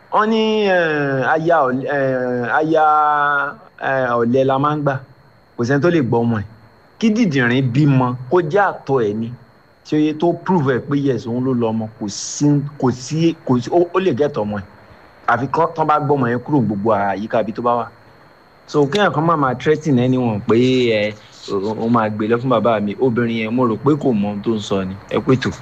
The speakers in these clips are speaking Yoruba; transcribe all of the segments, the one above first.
wọ́n ní eh, aya ọ̀lẹ- eh, aya eh, ọ̀lẹ la máa ń gbà kò sẹ́ni tó lè gbọ́ ọmọ ẹ̀ kí dìdìrín bímọ kó jẹ́ àtọ̀ ẹ̀ ni tí ó yẹ tó prove ẹ̀ pé yes òun ló lọ ọmọ kò sí kò sí kò sí ó ó lè gẹ̀tọ̀ ọmọ ẹ̀ àfi kán tán bá gbọ́ ọmọ yẹn kúrò ní gbogbo àyíká ibi tó bá wà so kéèyàn kan máa máa threatening anyone pé ẹ ó ó máa gbé lọ fún bàbá mi obìnrin yẹn mo rò pé kò mọ ohun tó ń sọ ni ẹ pé tó.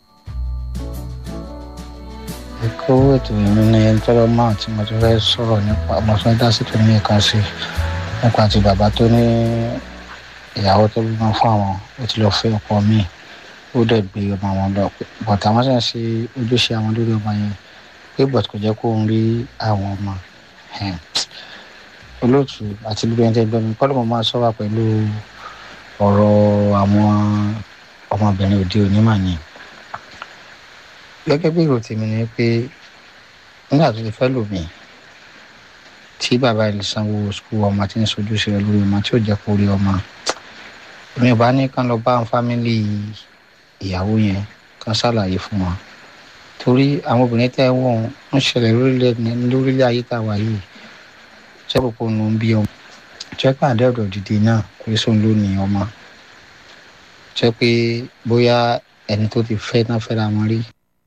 ẹ̀kọ́ ètò ìrìn ní ẹni tọ́lọ́ máa tí mo ti fẹ́ sọ̀rọ̀ nípa mo fẹ́ dá sí tòun ní ìkan sí nípa ti bàbá tó ní ìyàwó tó bímọ fún àwọn ó ti lọ fẹ́ ọkọ míì ó dẹ̀ gbé ọmọ àwọn lọ bọ̀tà àwọn sì ń ṣe ojúṣe àwọn lórí ọmọ yẹn pé bọ̀t kò jẹ́ kó ń rí àwọn ọmọ Ẹ̀m. olóòtú àti gbogbo ẹni tẹ́ gbọ́ mi kọ́lọ́ mo máa sọ wá pẹ̀lú ọ̀rọ̀ àwọn ọmọbìnrin òde òní mà ní gẹ́gẹ́ bí èrò tèmi ni pé nígbà tó ti fẹ́ lò mí tí bàbá ilé sanwó skul ọmọ tí ń sojú sí rẹ lórí ọmọ tí ò jẹ́ kó rí ọmọ èmi ò bá ní kán lọ bá fámìlì ìyàwó yẹn kán ṣàlàyé fún wọn torí àwọn obìnrin tẹ́ ẹ wọ̀n ń ṣẹlẹ̀ lórílẹ̀ lórílẹ̀ ayé tá a wà yìí ṣẹ́pù kó nu ń bí ọmọ jẹ́ pé àdẹ́rọ̀ dìde náà kò sóun ló ní ọmọ jẹ́ pé bóyá ẹni tó ti fẹ́ náà fẹ́ra wọn rí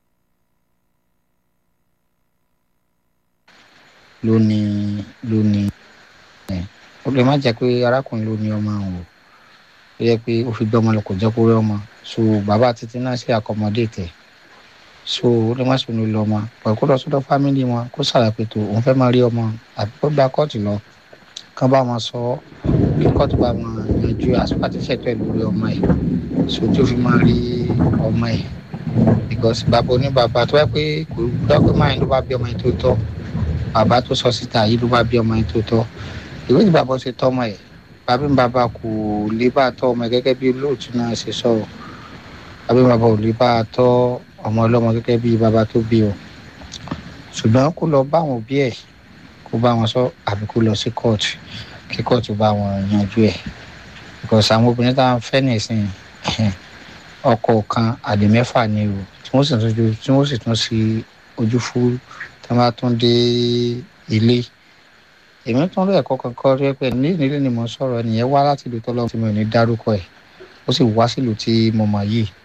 ló ní ló ní ẹ ó lè má jẹ́ pé arákùnrin ló ní ọmọ àwọn o ó yẹ pé ó fi gbé ọmọ lọ kò jẹ́ kó rí ọmọ so bàbá títí náà sì àkọmọdé tẹ̀ so ó lè má sọnù lọ ọmọ pẹ̀lú kó lọ sọ́dọ̀ fámìlì wọn kó ṣàlàyé tó òun fẹ́ máa rí ọmọ àbí kó gba kóòtù lọ kán bá wọn sọ kí kóòtù bá wọn yanjú àsopá tí ṣètò ẹ̀ lórí ọmọ ẹ̀ so tí ó fi máa rí ọmọ ẹ̀ because bàbá oníbàbá tó wáyé pé kò gbọ́ pé máa ń ló bá bí ọmọ yẹn tó tọ́ bàbá tó sọ síta yìí ló bá bí ọmọ yẹn tó tọ́ ìwé tí bàbá ṣe tọ́ ọmọ ẹ̀ bàbá mi bàbá kò lè bá tọ́ ọmọ ẹ̀ gẹ́gẹ́ bí olóòtú náà ṣe sọ bàbá mi bàbá ò lè bá tọ́ ọmọ ọlọ́mọ gẹ́gẹ́ bí bàbá tó bí o ṣùgbọ́n kó lọ bá àwọn òbí ẹ̀ kó bá wọn sọ àbí kó lọ sí kóòtù kí kóòtù bá wọn yanjú ẹ̀ because àwọn obìnrin tá à ń fẹ́ nìsín ọkọ kan àdè mẹ́fà ni o tí wọ́n sì tún ju- tí wọ́n sì tún sí ojú fún tí wọ́n bá tún dé ilé èmi tún rí ẹ̀kọ́ kankan rí pé ní nílé ni mo ń sọ̀rọ̀ ẹnìyẹn wá láti ìlú tọ́lọ́ tí mo ní dárúkọ ẹ̀ ó sì wá sílùú tí mo mọ̀ yìí